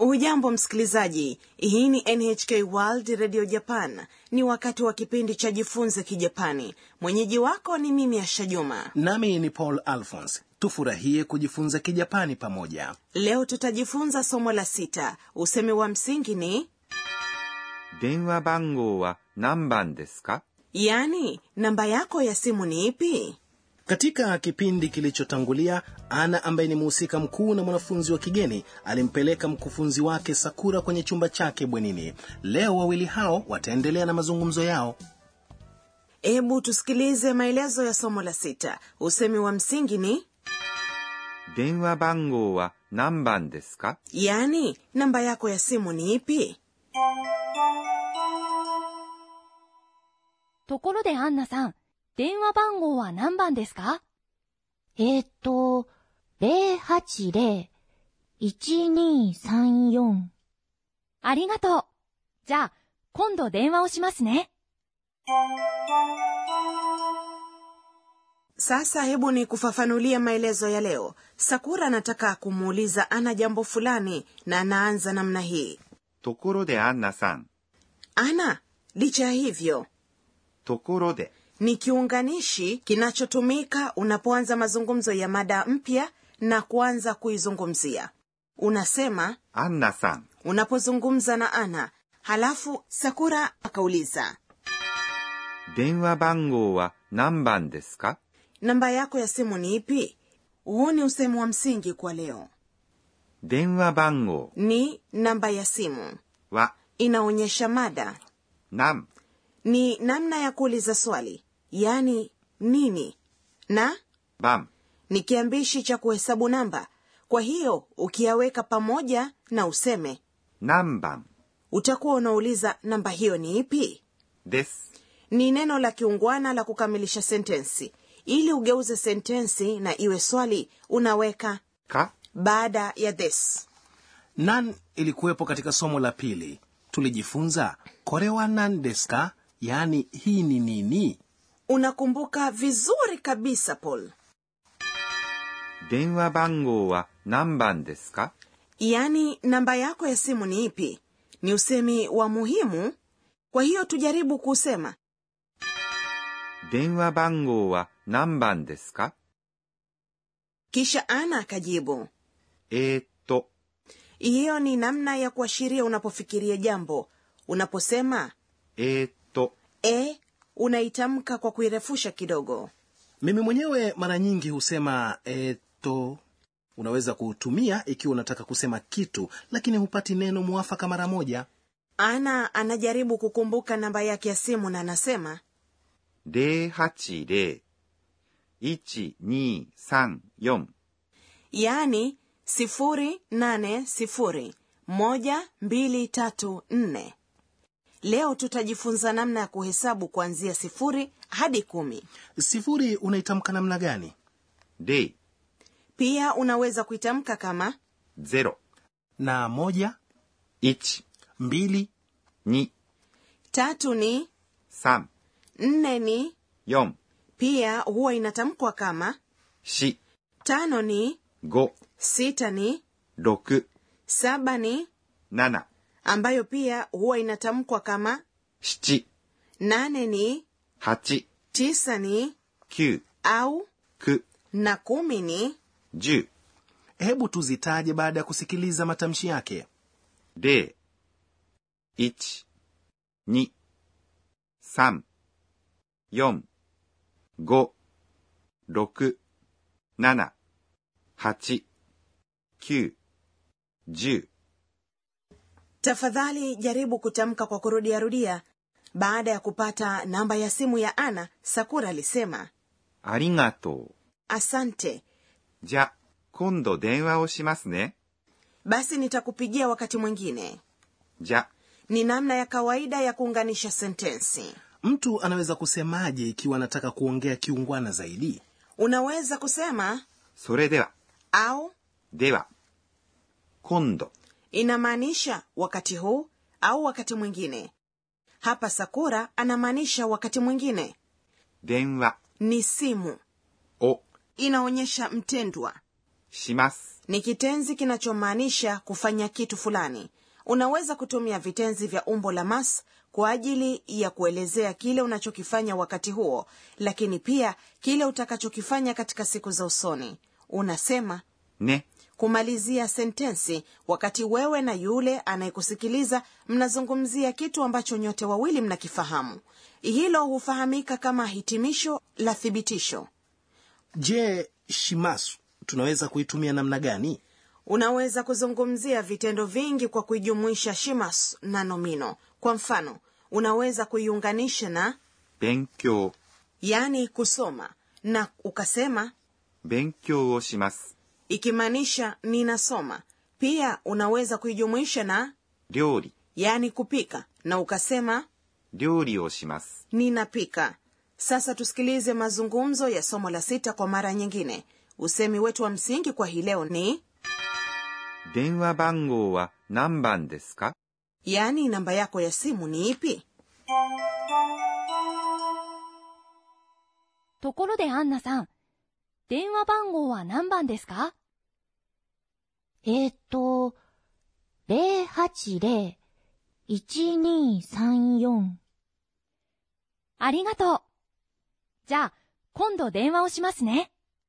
hujambo msikilizaji hii ni nhk world radio japan ni wakati wa kipindi cha jifunze kijapani mwenyeji wako ni mimi asha juma nami ni paul alphons tufurahie kujifunza kijapani pamoja leo tutajifunza somo la sita usemi wa msingi ni 電話番号は何番ですか yaani namba yako ya simu ni ipi katika kipindi kilichotangulia ana ambaye ni mhusika mkuu na mwanafunzi wa kigeni alimpeleka mkufunzi wake sakura kwenye chumba chake bwenini leo wawili hao wataendelea na mazungumzo yao hebu tusikilize maelezo ya somo la sita usemi wa msingi ni 電話番号は何番ですか yaani namba yako ya simu ni ipi ところでアンナさん、電話番号は何番ですかえーっと、080-1234。 ありがとう。じゃあ、今度電話をしますね。 sasa hebu ni kufafanulia maelezo ya leo sakura anataka kumuuliza ana jambo fulani na anaanza namna hii ところでアンナさん。 ana licha ya hivyo ところで ni kiunganishi kinachotumika unapoanza mazungumzo ya mada mpya na kuanza kuizungumzia unasema アンナさん。 unapozungumza na ana halafu sakura akauliza 電話番号は何番ですか namba yako ya simu ni ipi huu ni usemi wa msingi kwa leo 電話番号 ni namba ya simu は inaonyesha mada 何 ni namna ya kuuliza swali yaani nini na 番 ni kiambishi cha kuhesabu namba kwa hiyo ukiyaweka pamoja na useme 何番 utakuwa unauliza namba hiyo ni ipi です。 ni neno la kiungwana la kukamilisha sentensi ili ugeuze sentensi na iwe swali unaweka か baada ya this nan ilikuwepo katika somo la pili tulijifunza korewa nan deska yaani hii ni nini unakumbuka vizuri kabisa paul 電話番号は何番ですか yaani namba yako ya simu ni ipi ni usemi wa muhimu kwa hiyo tujaribu kusema 電話番号は何番ですか kisha ana akajibu えーっと、 hiyo ni namna ya kuashiria unapofikiria jambo unaposema えーっと、 e unaitamka kwa kuirefusha kidogo mimi mwenyewe mara nyingi husema eto unaweza kuutumia ikiwa unataka kusema kitu lakini hupati neno mwafaka mara moja ana anajaribu kukumbuka namba yake ya simu na anasema 080-1234 yaani sifuri nane sifuri moja mbili tatu nne leo tutajifunza namna ya kuhesabu kuanzia sifuri hadi kumi sifuri unaitamka namna gani 0、 pia unaweza kuitamka kama 0、 na moja 1、 mbili 2、 tatu ni 3、 nne ni 4、 pia huwa inatamkwa kama 4、 tano ni 5、 sita ni 6、 saba ni 7、 ambayo pia huwa inatamkwa kama 7、 nane ni 8、 tisa ni 9、 au 9、 na kumi ni 10、 hebu tuzitaje baada ya kusikiliza matamshi yake 0、1、2、3、4、5、6、7、8、9、10、 tafadhali jaribu kutamka kwa kurudiarudia baada ya kupata namba ya simu ya ana sakura alisema ありがとう。 asante じゃ、今度電話をしますね。 basi nitakupigia wakati mwingine じゃ、 ni namna ya kawaida ya kuunganisha sentensi mtu anaweza kusemaje ikiwa anataka kuongea kiungwana zaidi unaweza kusema それでは、 au では、今度、 inamaanisha wakati huu au wakati mwingine hapa sakura anamaanisha wakati mwingine 電話 ni simu を inaonyesha mtendwa します。 ni kitenzi kinachomaanisha kufanya kitu fulani unaweza kutumia vitenzi vya umbo la mas kwa ajili ya kuelezea kile unachokifanya wakati huo lakini pia kile utakachokifanya katika siku za usoni unasema ね。 kumalizia sentensi wakati wewe na yule anayekusikiliza mnazungumzia kitu ambacho nyote wawili mnakifahamu hilo hufahamika kama hitimisho la thibitisho je shimasu tunaweza kuitumia namna gani unaweza kuzungumzia vitendo vingi kwa kuijumuisha shimas na nomino kwa mfano unaweza kuiunganisha na 勉強。 yaani kusoma na ukasema 勉強をします。 ikimaanisha ninasoma pia unaweza kuijumuisha na 料理。 yaani kupika na ukasema 料理をします。 ninapika sasa tusikilize mazungumzo ya somo la sita kwa mara nyingine usemi wetu wa msingi kwa hii leo ni 電話番号は何番ですか yaani namba yako ya simu ni ipi ところでアンナさん、電話番号は何番ですかえーと、080-1234。 ありがとう。じゃあ、今度電話をしますね。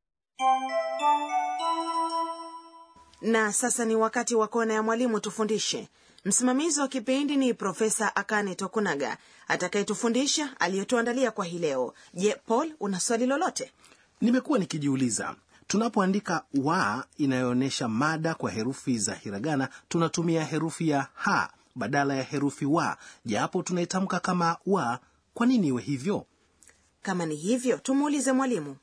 na sasa ni wakati wa kona ya mwalimu tufundishe msimamizi wa kipindi ni profesa akane tokunaga atakayetufundisha aliyotuandalia kwa hii leo je paul una swali lolote nimekuwa nikijiuliza tunapoandika wa inayoonyesha mada kwa herufi za hiragana tunatumia herufi ya ha badala ya herufi wa japo tunaitamka kama wa kwa nini iwe hivyo kama ni hivyo tumuulize mwalimu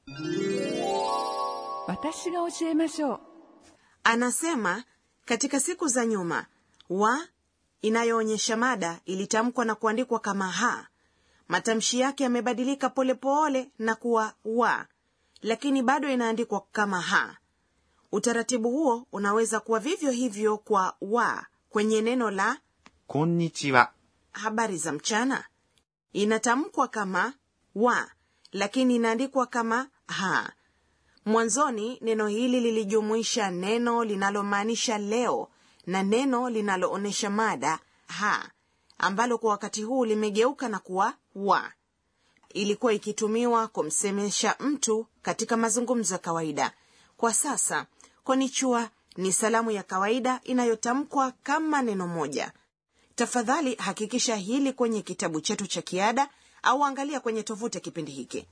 私が教えましょう anasema katika siku za nyuma wa inayoonyesha mada ilitamkwa na kuandikwa kama ha matamshi yake yamebadilika polepole na kuwa wa lakini bado inaandikwa kama ha utaratibu huo unaweza kuwa vivyo hivyo kwa wa kwenye neno la こんにちは。 habari za mchana inatamkwa kama wa lakini inaandikwa kama ha mwanzoni neno hili lilijumuisha neno linalomaanisha leo na neno linaloonyesha mada ha ambalo kwa wakati huu limegeuka na kuwa wa ilikuwa ikitumiwa kumsemesha mtu katika mazungumzo ya kawaida kwa sasa konichua ni salamu ya kawaida inayotamkwa kama neno moja tafadhali hakikisha hili kwenye kitabu chetu cha kiada au angalia kwenye tovuti ya kipindi hiki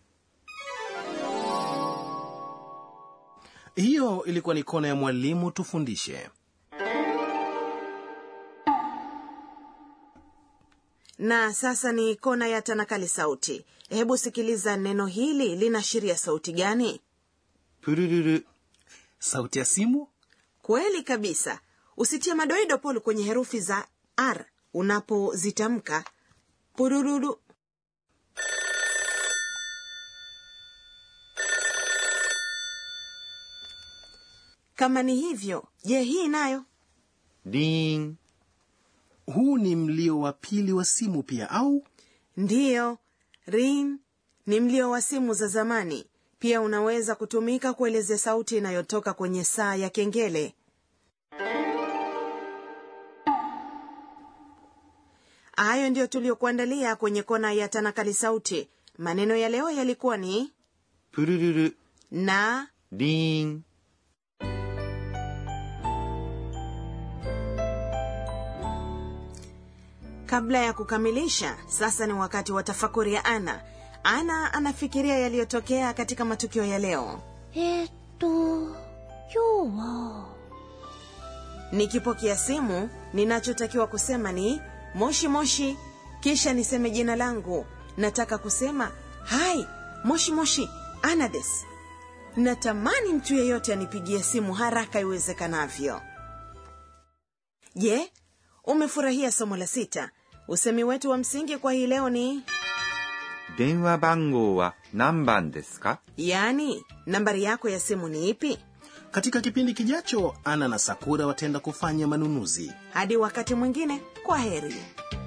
hiyo ilikuwa ni kona ya mwalimu tufundishe na sasa ni kona ya tanakali sauti hebu sikiliza neno hili linaashiria sauti gani プルルル。 sauti ya simu kweli kabisa usitie madoido polu kwenye herufi za r unapozitamka purururu kama ni hivyo je hii nayo リーン。 huu ni mlio wa pili wa simu pia au ndiyo rin ni mlio wa simu za zamani pia unaweza kutumika kuelezea sauti inayotoka kwenye saa ya kengele hayo ndiyo tuliyokuandalia kwenye kona ya tanakali sauti maneno ya leo yalikuwa ni プルルル。 na リーン。 kabla ya kukamilisha sasa ni wakati wa tafakuri ya ana ana anafikiria yaliyotokea katika matukio ya leo えーと、今日は、 nikipokea simu ninachotakiwa kusema ni moshi moshi kisha niseme jina langu nataka kusema hai moshi moshi anades natamani mtu yeyote anipigie simu haraka iwezekanavyo je umefurahia somo la sita usemi wetu wa msingi kwa hii leo ni 電話番号は何番ですか yaani nambari yako ya simu ni ipi katika kipindi kijacho ana na sakura wataenda kufanya manunuzi hadi wakati mwingine kwa heri